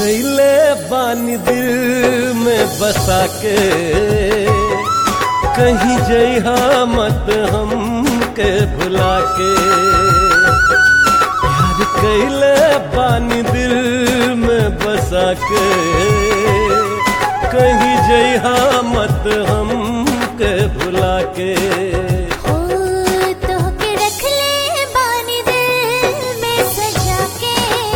कैले बानी दिल में बसा के कहीं जइहा मत हम के भुला के प्यार कैले बानी दिल में बसा के कहीं जइहा मत हम के भुला के हो तोहके रख ले बानी दिल में सजा के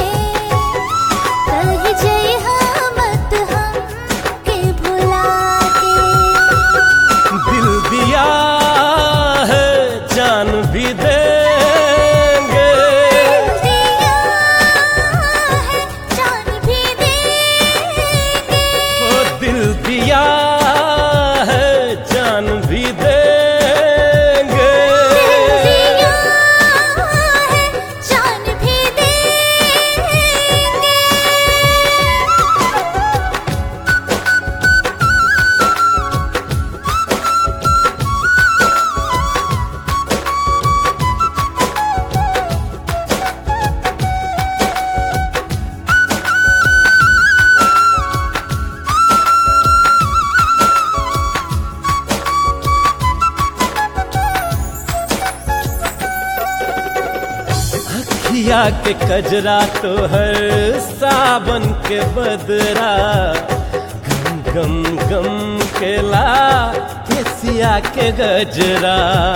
कहीं जइहा मत हम के भुला के दिल दिया है जान भी देंगे दिया है जान भी देंगे ओ दिल दिया है जान भी देंगे दिया है जान भी देंगे अखिया के कजरा तो हर सावन के बदरा गम गम गम के ला केसिया के गजरा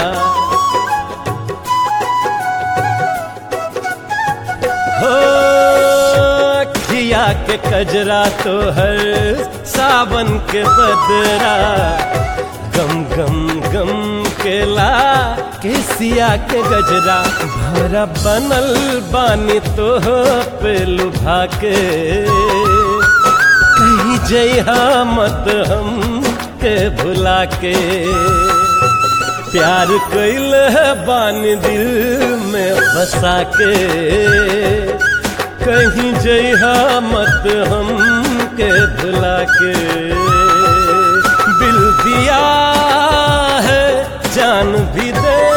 हो अखिया के कजरा तो हर सावन के बदरा गम गम गम के ला केसिया के गजरा भरा बनल बानी तो पे लुभा के कहीं जइहा मत हम के भुला के प्यार कैल है बानी दिल में बसा के कहीं जइहा मत हम के भुला के दिल दिया है जान भी दे